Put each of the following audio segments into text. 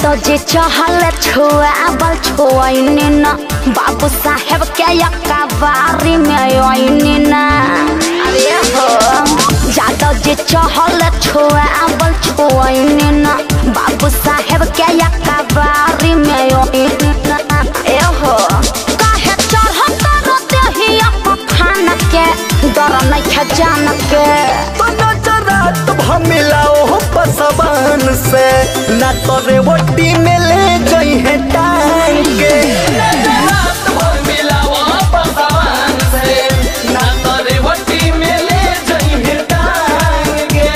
जादो जे चहल छुआबल छुआइने न बाबू साहेब के यकाबारी में आइने न अरे हो जादो जे चहल छुआबल छुआइने न बाबू साहेब के यकाबारी में आइने न ए हो काहे चढ़त रहते ही खान के डर नहीं खजान के तो नजरात भमिलाओ पसवान से ना तोरे वोटी में ले गई है टांग के नजरात भमिलाओ पसवान से ना तोरे वोटी में ले गई है टांग के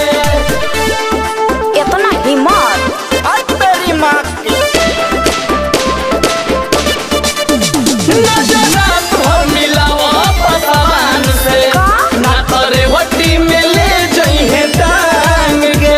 इतना हिम्मत आज तेरी माँ की नजरात भमिलाओ पसवान से का? ना तोरे वोटी में ले गई है टांग के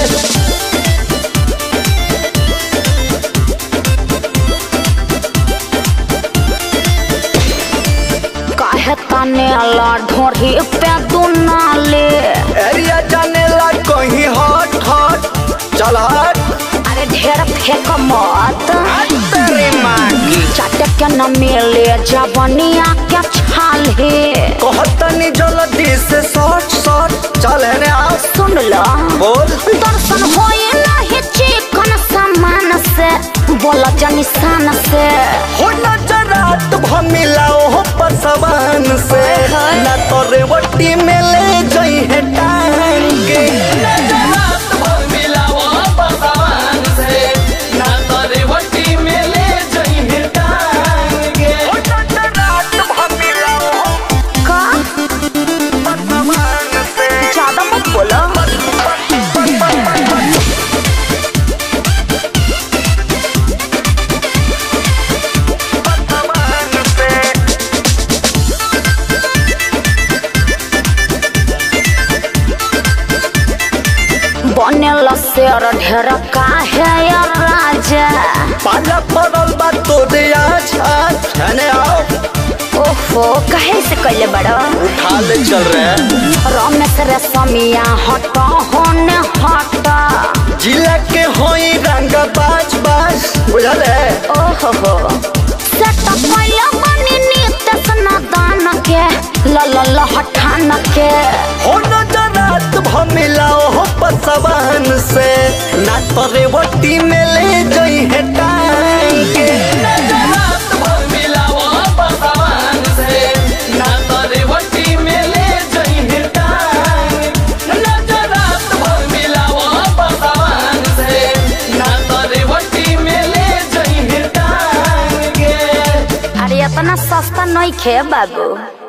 काहे तने अला ढोरी पे दुनाले एरिया जाने ला कहीं हट हट चल हट अरे ढेर फेंक मत आज तेरी माँ की चाटे के न मिले जवनिया के छाले कहतनी जल्दी से शॉर्ट शॉर्ट चल है आओ सुन लो बोल दर्शन होए नहीं चिकन सामान से बोला जनिसान से हो नजरात भमिलाओ हो पसवान से ना तोरे वट्टी में ले गई है टांग के नजरात भमिलाओ हो पसवान से ना तोरे वट्टी में ले गई है टांग के हो नजरात भमिलाओ हो का पसवान से ज्यादा मत बोलो पसवान से बनेल शेर ढेर काहे या राजा पाला पड़ल बा तोरे आज आज है आओ ओहो कहे से कैले बड़ो उठा ले चल रहे रमेश रेशमिया हट होने हट जिला के होई रंग बाज बाज बुझल है ओहो हो सेट पहले बनी नितेश नादान के ल ल ल हठान के हो नजरात भमिलाओ हो पसवान से ना तोरे वट्टी में ले गई है टांग के नजरात भमिलाओ हो पसवान से ना तोरे वट्टी में ले गई है टांग नजरात भमिलाओ हो पसवान से ना तोरे वट्टी में ले गई है टांग के अरे इतना सस्ता नहीं खे बाबू